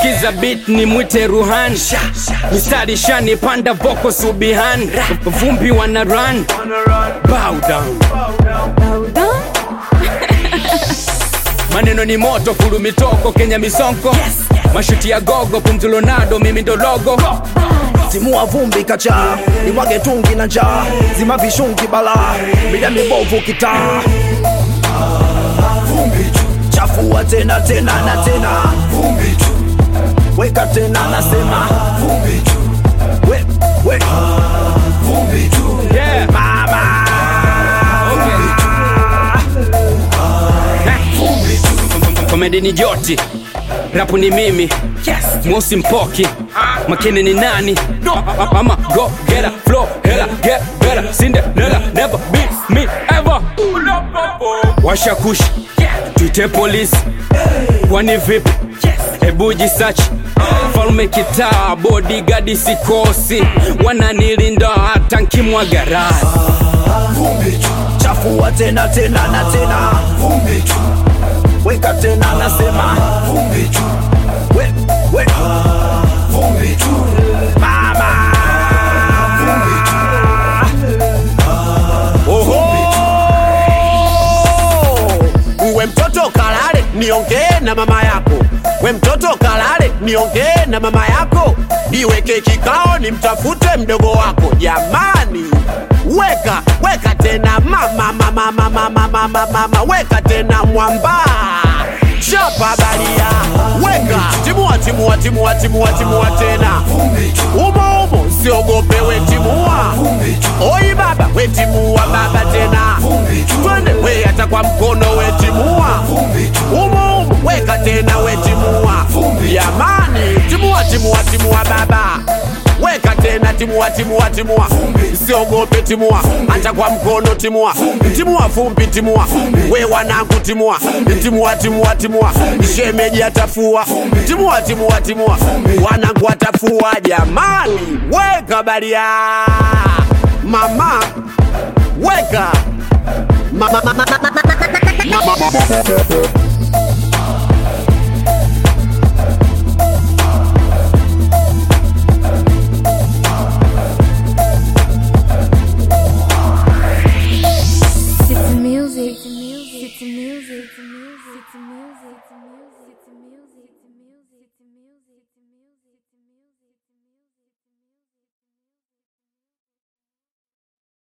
sikiza beat ni mwite ruhan mistari shani panda voko subihan vumbi wana run bow down maneno ni moto fulu mitoko kenya misonko mashuti ya gogo pumzulonado mimi ndo logo timua vumbi kacha nimwage tungi na njaa zima vishungi bala mida mibovu kitaa chafua tena tena na tena weka tena nasema we, we. yeah. Mama. komedi ni joti rapu ni mimi mosi mpoki makini ni nani ama go get a flow hela get better cinderella never beat me ever washa kush tuite polisi kwani vipi hebu jisachi falme kitaa bodigadi sikosi wananilinda hata nkimwaga rasi chafua tena tena na tena weka tena nasema we, we. Mama. Oho! We mtoto kalale, niongee na mama yako. We mtoto kalale, niongee na mama yako. Niweke kikao, nimtafute mdogo wako. Jamani, weka weka tena mama mama mama mama mama mama, weka tena mwamba chapa balia, weka timua timua timua timua timua tena umo umo, siogope we timua. Oi baba, we timua baba tena, twende we hata kwa mkono we timua umo umo, weka tena we timua. Jamani, timua timua timua baba weka tena timua timua timua siogope timua hata kwa mkono timua timua fumbi timua we wanangu timua timua timua timua shemeji atafua timua timua timua wanangu atafua jamani weka baria mama weka mama, mama, mama, mama, mama.